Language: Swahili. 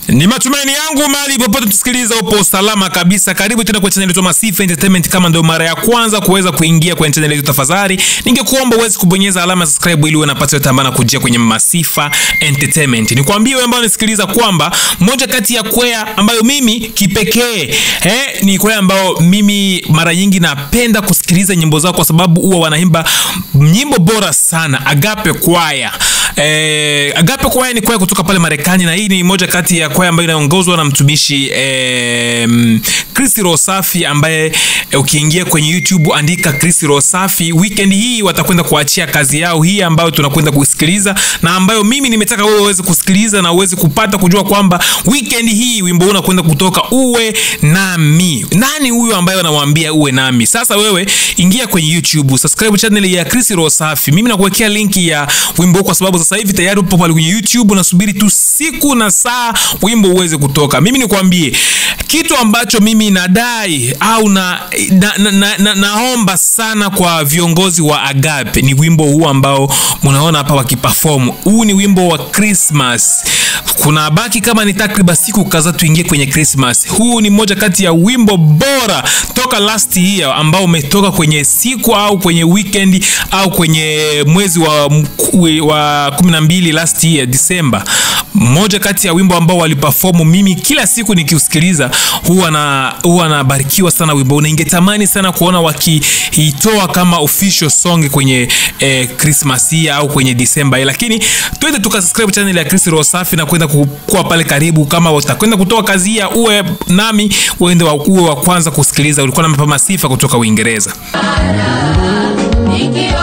Ni matumaini yangu mali popote tusikiliza upo salama kabisa. Karibu tena kwa channel yetu Masifa Entertainment. Kama ndio mara ya kwanza kuweza kuingia kwenye channel yetu, tafadhali ningekuomba uweze kubonyeza alama subscribe ili uwe unapata yote ambayo nakujia kwenye Masifa Entertainment. Nikwambie wewe ambao unasikiliza kwamba moja kati ya kwaya ambayo mimi kipekee eh, ni kwaya ambao mimi mara nyingi napenda kusikiliza nyimbo zao kwa sababu huwa wanaimba nyimbo bora sana. Agape Kwaya. Eh, Agape Kwaya ni kwaya kutoka pale Marekani na hii ni moja kati ya kwaya ambayo inaongozwa na mtumishi eh, Chris Rosafi ambaye eh, ukiingia kwenye YouTube andika Chris Rosafi. Weekend hii watakwenda kuachia kazi yao hii ambayo tunakwenda kusikiliza na ambayo mimi nimetaka wewe uweze kusikiliza na uweze kupata kujua kwamba weekend hii wimbo huu unakwenda kutoka uwe nami. Nani huyo ambaye anamwambia uwe nami? Sasa wewe ingia kwenye YouTube, subscribe channel ya Chris Rosafi. Mimi nakuwekea linki ya wimbo huu kwa sababu sasa hivi tayari upo pale kwenye YouTube, unasubiri tu siku na saa wimbo uweze kutoka. Mimi nikwambie kitu ambacho mimi nadai au na, na, na, na, na, naomba sana kwa viongozi wa Agape ni wimbo huu ambao mnaona hapa wakiperform. Huu ni wimbo wa Christmas. Kuna baki kama ni takriban siku kadhaa tuingie kwenye Christmas. Huu ni moja kati ya wimbo bora toka last year ambao umetoka kwenye siku au kwenye weekend au kwenye mwezi wa wa 12 last year December. Moja kati ya wimbo ambao waliperform, mimi kila siku nikiusikiliza huwa na huwa nabarikiwa sana wimbo, na ingetamani sana kuona wakiitoa kama official song kwenye eh, Christmas hii au kwenye December hii, lakini twende tukasubscribe channel ya Chris Rosafi na kwenda kuwa pale karibu. Kama utakwenda kutoa kazi ya uwe nami, uende wa, uwe wa kwanza kusikiliza. Ulikuwa na Masifa kutoka Uingereza. Ikiwa